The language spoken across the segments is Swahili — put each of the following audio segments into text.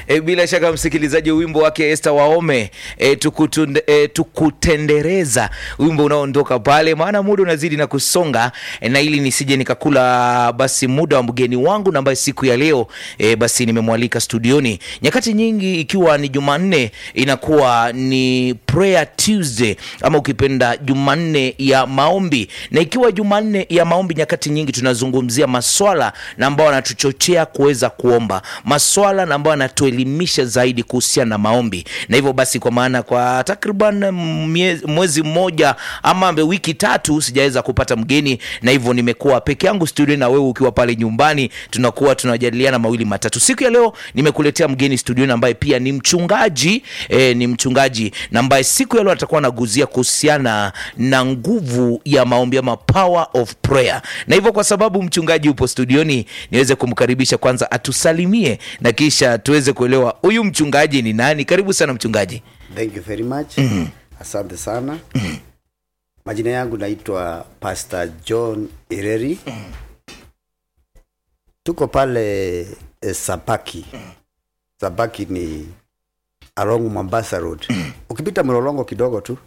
E, bila shaka msikilizaji, wimbo wake Esther Waome e, tukutunde, e, tukutendereza, wimbo unaoondoka pale, maana muda unazidi na kusonga e, na ili nisije nikakula basi muda wa mgeni wangu na ambaye siku ya leo e, basi nimemwalika studioni. Nyakati nyingi ikiwa ni Jumanne inakuwa ni prayer Tuesday ama ukipenda Jumanne ya maombi, na ikiwa Jumanne ya maombi, nyakati nyingi tunazungumzia maswala na ambao wanatuchochea kuweza kuomba, maswala na ambao wanatuelimisha zaidi kuhusiana na maombi. Na hivyo basi, kwa maana kwa takriban mie- mwezi mmoja ama wiki tatu sijaweza kupata mgeni, na hivyo nimekuwa peke yangu studio, na wewe ukiwa pale nyumbani, tunakuwa tunajadiliana mawili matatu. Siku ya leo nimekuletea mgeni studioni ambaye pia ni mchungaji eh, ni mchungaji na ambaye siku ya leo atakuwa anaguzia kuhusiana na nguvu ya maombi ama power of prayer. Na hivyo kwa sababu mchungaji upo studioni, niweze kumkaribisha kwanza atusalimie na kisha tuweze kuelewa huyu mchungaji ni nani. Karibu sana mchungaji. Thank you very much. Asante sana. Majina yangu naitwa Pastor John Ireri. Tuko pale eh, Sabaki. Sabaki ni along Mombasa Road. Ukipita Mlolongo kidogo tu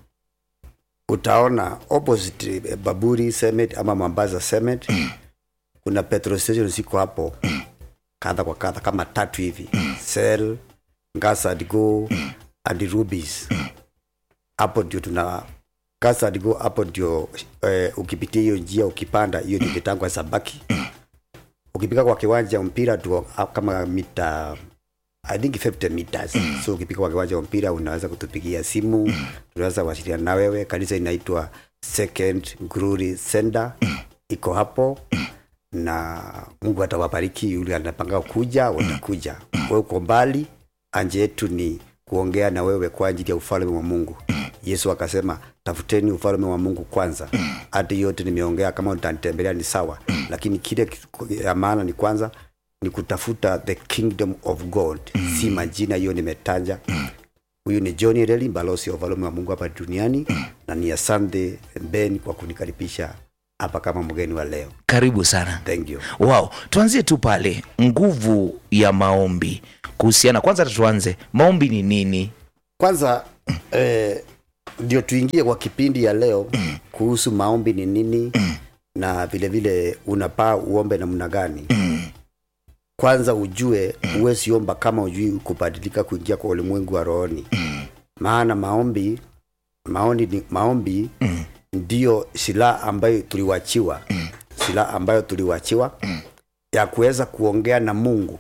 utaona opposite eh, Baburi Cement ama Mombasa Cement. Kuna petrol station ziko hapo kadha kwa kadha kama tatu hivi. Shell, Ngasa and Go and Rubies. Hapo ndio tuna Ngasa and Go, hapo ndio eh, ukipitia hiyo njia ukipanda hiyo ndio kitangwa Sabaki. Ukipika kwa kiwanja wa mpira tu kama mita I think 50 meters. So ukipika kwa kiwanja wa mpira unaweza kutupigia simu, tunaweza kuwasiliana na wewe. Kanisa inaitwa Second Glory Center, iko hapo na Mungu atawabariki. Yule anapanga kuja, watakuja. Wewe uko mbali, anje yetu ni kuongea na wewe kwa ajili ya ufalme wa Mungu. Yesu akasema tafuteni ufalme wa Mungu kwanza. Hata yote nimeongea, kama utanitembelea ni sawa, lakini kile ya maana ni kwanza ni kutafuta the kingdom of God, si majina hiyo nimetaja. Huyu ni John Reli, balozi wa ufalme wa Mungu hapa duniani, na ni asante Ben kwa kunikaribisha hapa kama mgeni wa leo. Karibu sana. Thank you. Wow, tuanzie tu pale nguvu ya maombi kuhusiana. Kwanza tuanze, maombi ni nini? Kwanza eh, ndio tuingie kwa kipindi ya leo kuhusu maombi ni nini na vile vile unapaa uombe namna gani. Kwanza ujue huwezi omba kama ujui kubadilika kuingia kwa ulimwengu wa rohoni, maana maombi maombi ni, maombi ndiyo silaha ambayo tuliwachiwa, silaha ambayo tuliwachiwa ya kuweza kuongea na Mungu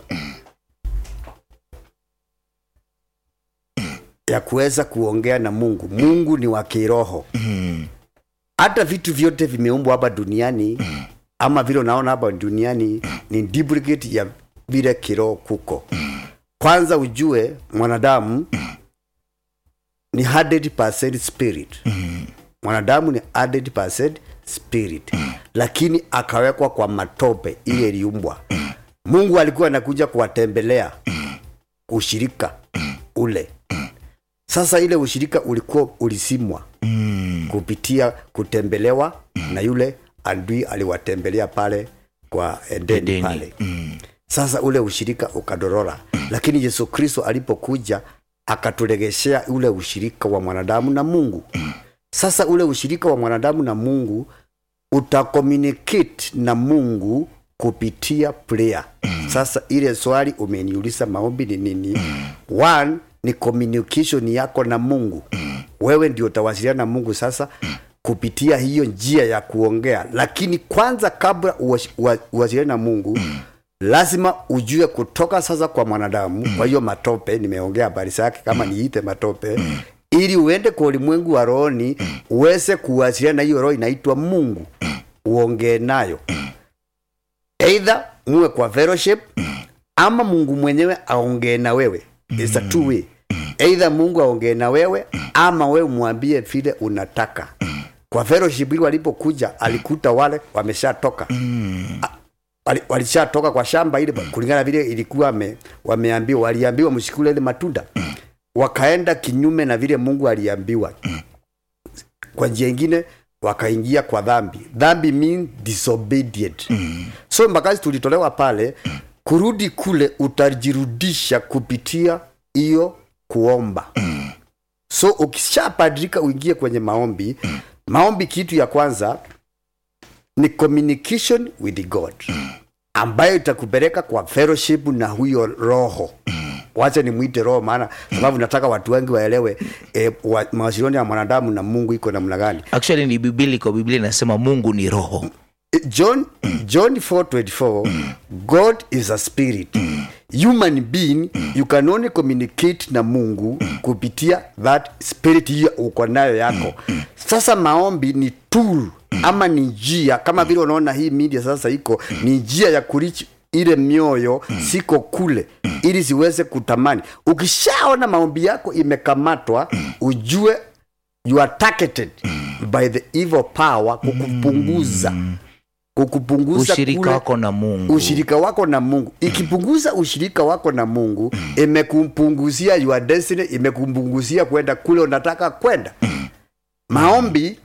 ya kuweza kuongea na Mungu. Mungu ni wa kiroho. Hata vitu vyote vimeumbwa hapa duniani ama vile unaona hapa duniani ni duplicate ya vile kiroho kuko. Kwanza ujue mwanadamu ni 100% spirit. Mwanadamu ni 100% spirit, lakini akawekwa kwa matope ile iliumbwa. Mungu alikuwa anakuja kuwatembelea ushirika ule sasa ile ushirika ulikuwa ulisimwa kupitia kutembelewa na yule adui aliwatembelea pale kwa Edeni, Edeni. pale sasa ule ushirika ukadorora lakini Yesu Kristo alipokuja akaturegeshea ule ushirika wa mwanadamu na Mungu sasa ule ushirika wa mwanadamu na Mungu utakommunicate na Mungu kupitia prayer. Sasa ile swali umeniuliza maombi ni nini? One ni communication yako na Mungu. Wewe ndio utawasiliana na Mungu sasa kupitia hiyo njia ya kuongea, lakini kwanza kabla uwas- uwa- uwasiliane na Mungu lazima ujue kutoka sasa kwa mwanadamu. Kwa hiyo matope, nimeongea habari zake kama niite matope, ili uende kwa ulimwengu wa rohoni uweze kuwasiliana na hiyo roho inaitwa Mungu, uongee nayo either muwe kwa fellowship ama Mungu mwenyewe aongee na wewe. It's a two way. Either Mungu aongee na wewe ama wewe mwambie vile unataka. Kwa fellowship ile walipokuja alikuta wale wameshatoka. A- wali- Walishatoka kwa shamba ile kulingana vile ilikuwa wame, wameambiwa waliambiwa msikule ile matunda. Wakaenda kinyume na vile Mungu aliambiwa. Kwa njia ingine wakaingia kwa dhambi. Dhambi mean disobedient. So mpakazi tulitolewa pale kurudi kule utajirudisha kupitia hiyo kuomba so ukishapadrika uingie kwenye maombi maombi kitu ya kwanza ni communication with god ambayo itakupeleka kwa fellowship na huyo roho wacha nimwite roho maana sababu nataka watu wengi waelewe e, wa, mawasiliano ya mwanadamu na mungu iko namna gani actually ni bibiliko biblia inasema mungu ni roho John John 4:24 God is a spirit. Human being you can only communicate na Mungu kupitia that spirit hiyo uko nayo yako. Sasa maombi ni tool ama ni njia kama vile unaona hii media sasa iko ni njia ya kurich ile mioyo siko kule ili siweze kutamani. Ukishaona maombi yako imekamatwa, ujue you are targeted by the evil power kukupunguza kukupunguza ushirika kule wako na mungu ushirika wako na mungu ikipunguza ushirika wako na mungu imekumpunguzia your destiny imekumpunguzia kwenda kule unataka kwenda maombi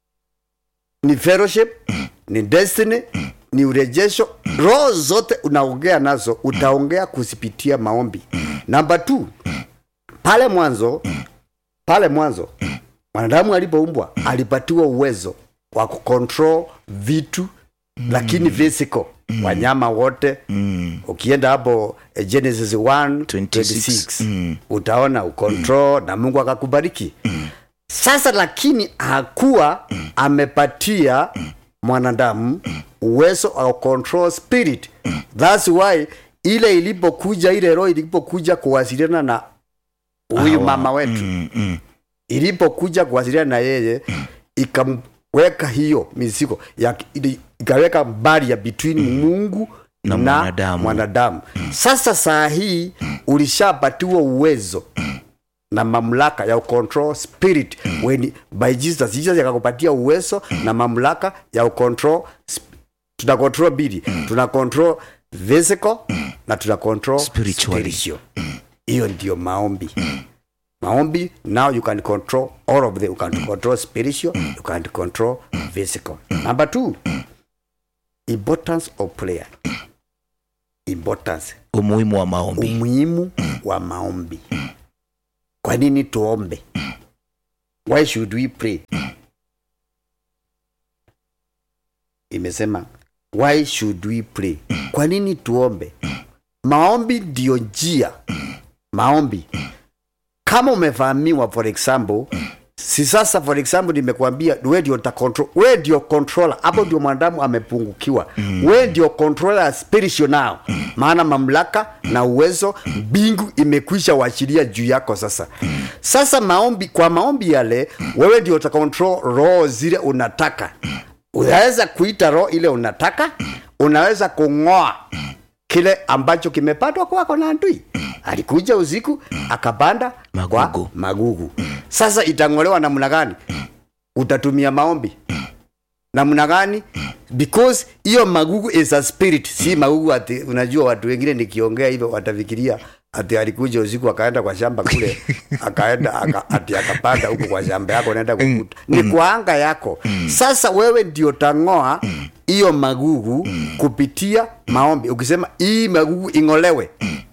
ni fellowship ni destiny ni urejesho roho zote unaongea nazo utaongea kuzipitia maombi namba t pale mwanzo pale mwanzo mwanadamu alipoumbwa alipatiwa uwezo wa kucontrol vitu lakini physical wanyama wote ukienda hapo eh, genesis 1 26, 26 utaona ucontrol na mungu akakubariki sasa lakini hakuwa amepatia mwanadamu uwezo wa control spirit thats why ile ilipokuja ile roho ilipokuja kuwasiliana na huyu Hawa. mama wetu Mm, mm. ilipokuja kuwasiliana na yeye ikamweka hiyo mizigo ya ili- ikaweka baria between mungu Na na, mwanadamu. mwanadamu sasa saa hii ulishapatiwa uwezo na mamlaka ya control spirit when by jesus jesus akakupatia uwezo na mamlaka ya control tuna control bili tuna control physical na tuna control Spiritually. spiritual. hiyo ndio maombi maombi now you can control all of them you can control spiritual you can control physical number two importance of prayer importance umuhimu wa maombi umuhimu wa maombi kwa nini tuombe why should we pray imesema why should we pray kwa nini tuombe maombi ndio njia maombi kama umevamiwa for example si sasa for example nimekuambia we ndio uta control we ndio controller hapo ndio mwanadamu amepungukiwa we ndio controller ya spiritual now maana mamlaka na uwezo mbingu imekwisha uachilia juu yako sasa sasa maombi kwa maombi yale wewe ndio uta control roho zile unataka unaweza kuita roho ile unataka unaweza kung'oa kile ambacho kimepatwa kwako na adui alikuja usiku akapanda Magugu. kwa magugu sasa itang'olewa namna gani utatumia maombi namna gani because hiyo magugu is a spirit si magugu ati unajua watu wengine nikiongea hivyo watafikiria ati alikuja usiku akaenda kwa shamba kule akaenda aka, ati akapanda huko kwa shamba yako naenda kukuta ni kwa anga yako sasa wewe ndio tang'oa hiyo magugu kupitia maombi ukisema hii magugu ing'olewe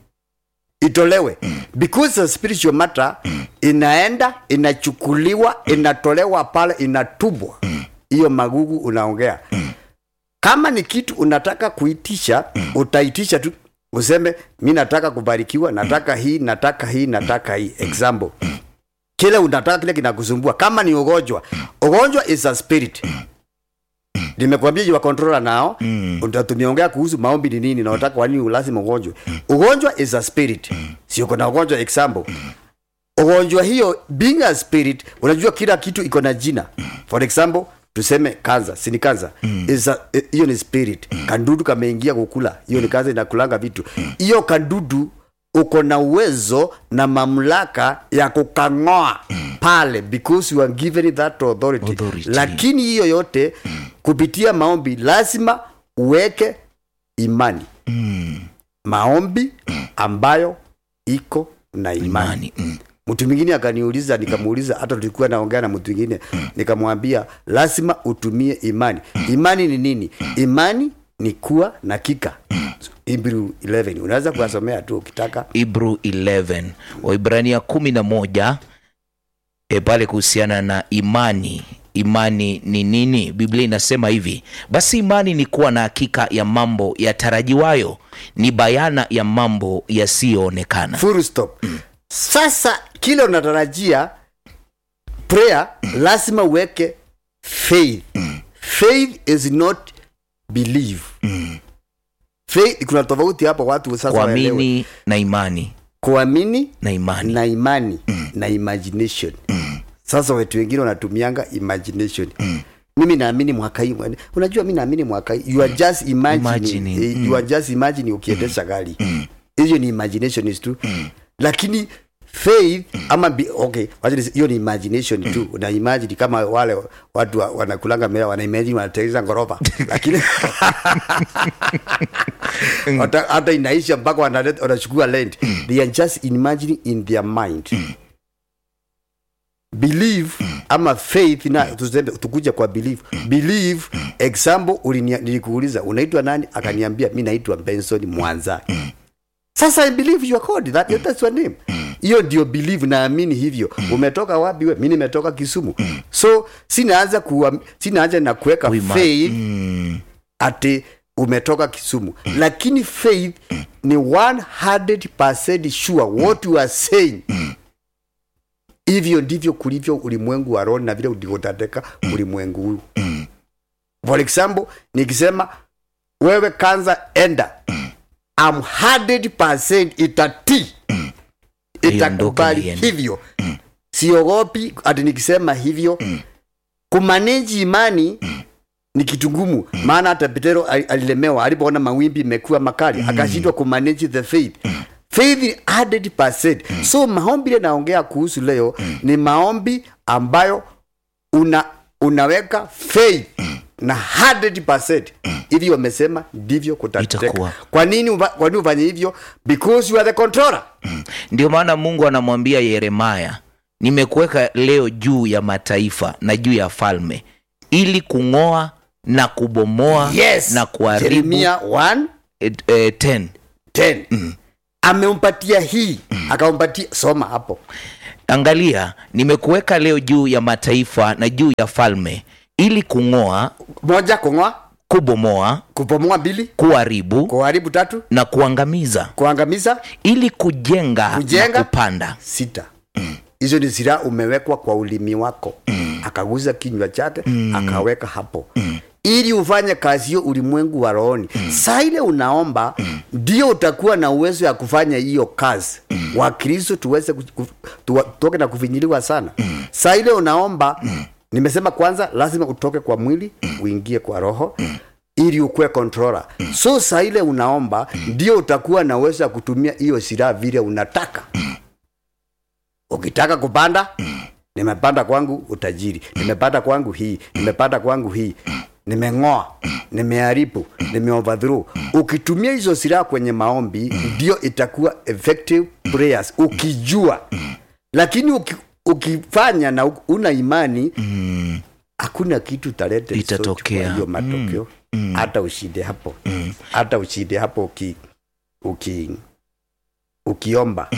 itolewe because the spiritual matter inaenda inachukuliwa inatolewa pale inatubwa hiyo magugu unaongea kama ni kitu unataka kuitisha utaitisha tu useme mi nataka kubarikiwa nataka hii nataka hii nataka hii example kile unataka kile kinakusumbua kama ni ugonjwa ugonjwa is a spirit nimekwambia jua controller nao mm. tumeongea kuhusu maombi ni nini na unataka kwa nini lazima ugonjwe ugonjwa is a spirit sio kuna ugonjwa example ugonjwa hiyo being a spirit unajua kila kitu iko na jina for example tuseme kanza si ni kanza Is a- eh, hiyo ni spirit kandudu kameingia kukula hiyo ni kanza inakulanga vitu hiyo kandudu uko na uwezo na mamlaka ya kukang'oa pale because you are given that authority, Authority. lakini hiyo yote kupitia maombi lazima uweke imani maombi ambayo iko na imani imani mm. mtu mwingine akaniuliza nikamuuliza hata tulikuwa naongea na mtu mwingine nikamwambia lazima utumie imani imani ni nini imani ni kuwa na kika Hebrew 11 unaweza kuwasomea tu ukitaka Hebrew 11 Waibrania kumi na moja e, pale kuhusiana na imani. Imani ni nini? Biblia inasema hivi: basi imani ni kuwa na hakika ya mambo yatarajiwayo, ni bayana ya mambo yasiyoonekana. full stop sasa kile unatarajia prayer lazima uweke faith faith is not believe faith kuna tofauti hapo watu sasa waelewe. Kuamini na imani kuamini na imani na imani na imagination sasa wetu wengine wanatumianga imagination mimi naamini mwaka hii unajua mi naamini mwaka hii you are just imagining, Imagining, eh, you are just imagining ukiendesha gari hiyo ni imagination is tu lakini faith ama bi, okay wacha nisi- hiyo ni imagination tu una imagine kama wale watu wa- wanakulanga mea wana imagine wanatengeneza ghorofa lakini hata, hata inaisha mpaka wanaleta- wanachukua land they are just imagining in their mind believe ama faith na tuseme tukuja kwa believe believe example ulinia- nilikuuliza unaitwa nani akaniambia mi naitwa benson mwanza sasa i believe you are called that that's your name hiyo ndio believe naamini hivyo umetoka wapi we mi nimetoka kisumu so sinaanza kuwa sinaanza na kuweka Kuima- faith mm, ati umetoka kisumu lakini faith ni 100% sure what you are saying hivyo ndivyo kulivyo ulimwengu wa roho na vile ulivyotateka ulimwengu huu for example nikisema wewe kanza enda am 100% itatii itakubali iende. hivyo siogopi ati nikisema hivyo kumaneji imani ni kitu ngumu maana hata petero ali- alilemewa alipoona mawimbi imekuwa makali akashindwa kumanage the faith faith ni 100% so maombi ile naongea kuhusu leo ni maombi ambayo una unaweka faith na 100% hivi wamesema ndivyo kutateka Itakuwa. kwa nini uva- kwa nini ufanye hivyo because you are the controller ndio maana Mungu anamwambia Yeremaya, nimekuweka leo juu ya mataifa na juu ya falme, ili kung'oa na kubomoa yes na kuharibu. Jeremia 1 Eh, eh, 10 10 amempatia hii akampatia soma hapo Angalia, nimekuweka leo juu ya mataifa na juu ya falme, ili kung'oa, moja kung'oa kubomoa, kupomoa mbili kuharibu kuharibu tatu na kuangamiza, kuangamiza ili kujenga, Kujenga. na kupanda. sita hizo ni silaha umewekwa kwa ulimi wako akaguza kinywa chake akaweka hapo ili ufanye kazi hiyo ulimwengu wa rohoni saa ile unaomba ndio utakuwa na uwezo ya kufanya hiyo kazi wakristo tuweze ku- ku- tuwa- tutoke na kufinyiliwa sana saa ile unaomba nimesema kwanza lazima utoke kwa mwili uingie kwa roho ili ukuwe controller so saa ile unaomba ndio utakuwa na uwezo ya kutumia hiyo silaha vile unataka ukitaka kupanda nimepanda kwangu utajiri nimepanda kwangu hii nimepanda kwangu hii nimeng'oa nimeharibu nimeoverthrow ukitumia hizo silaha kwenye maombi ndio itakuwa effective prayers ukijua lakini uki, ukifanya na u- una imani hakuna kitu talete result Itatokea. kwa hiyo matokeo hata ushinde hapo hata ushinde hapo uki, uki ukiomba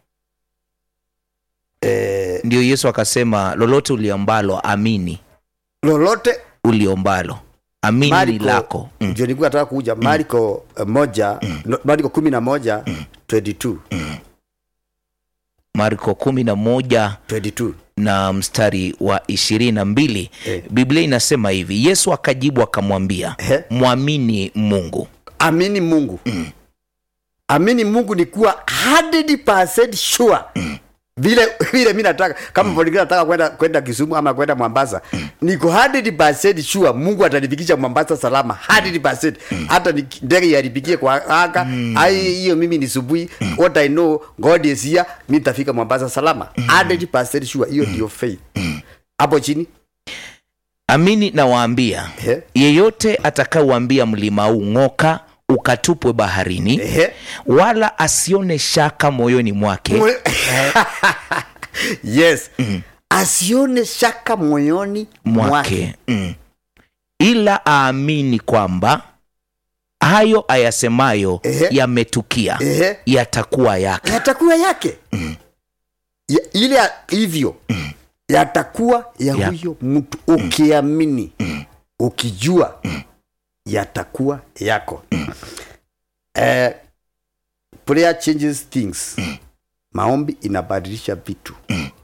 eh, Ndio Yesu akasema, lolote uliombalo amini, lolote uliombalo amini Marko lako mm. ndio nilikuwa nataka kuja Marko eh, moja no, Marko kumi na moja 22 Marko kumi na moja 22 na mstari wa ishirini na mbili Eh. Biblia inasema hivi, Yesu akajibu akamwambia, Ehe. mwamini Mungu. amini Mungu amini Mungu ni kuwa 100% sure vile vile mi nataka kama mm. nataka kwenda kwenda Kisumu ama kwenda Mombasa niko 100% sure Mungu atanifikisha Mombasa salama 100% hata ni ndege yaripikie kwa anga ai hiyo mimi ni subuhi what I know God is here mimi nitafika Mombasa salama 100% sure hiyo ndio faith hapo chini Amini nawaambia, Ehe. yeyote atakayeuambia mlima huu ng'oka, ukatupwe baharini, Ehe. wala asione shaka moyoni mwake, Mwe- yes asione shaka moyoni mwake mwake mm. ila aamini kwamba hayo ayasemayo Ehe. yametukia Ehe. yatakuwa yake yatakuwa yake ya, ile ya- hivyo yatakuwa ya Ya. huyo mtu ukiamini ukijua yatakuwa yako eh, prayer changes things maombi inabadilisha vitu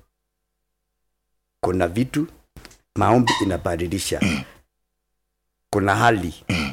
kuna vitu maombi inabadilisha kuna hali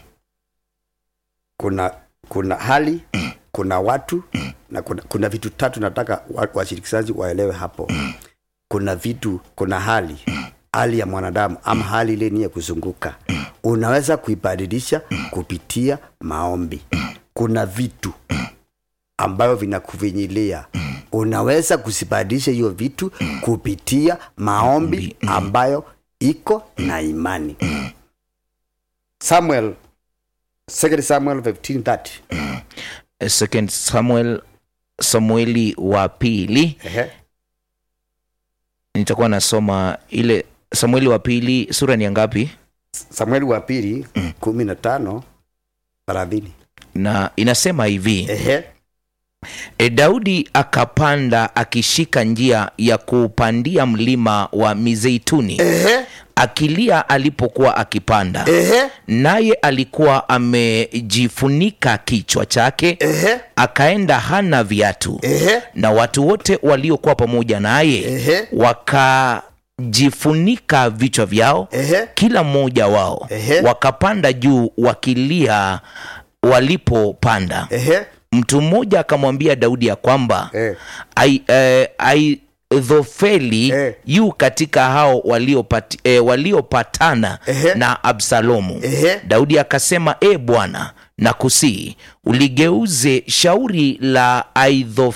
kuna kuna hali kuna watu na kuna, kuna vitu tatu nataka wa- washirikishaji waelewe hapo kuna vitu kuna hali hali ya mwanadamu ama hali ile ni ya kuzunguka unaweza kuibadilisha kupitia maombi kuna vitu ambavyo vinakuvinyilia unaweza kusibadilisha hiyo vitu kupitia maombi ambayo iko na imani samuel 2 samuel 15:30 second samuel samueli wa pili Ehe. nitakuwa nasoma ile samueli wa pili sura ni ya ngapi samueli wa pili kumi na tano thelathini na inasema hivi ehe e, daudi akapanda akishika njia ya kuupandia mlima wa mizeituni ehe akilia alipokuwa akipanda ehe naye alikuwa amejifunika kichwa chake ehe akaenda hana viatu ehe na watu wote waliokuwa pamoja naye ehe wakajifunika vichwa vyao ehe kila mmoja wao Ehe. wakapanda juu wakilia walipopanda ehe mtu mmoja akamwambia daudi ya kwamba Eh. ai, eh, aithofeli Eh. yu katika hao waliopati, eh, waliopatana Ehe. na absalomu Ehe. daudi akasema e bwana na kusii uligeuze shauri la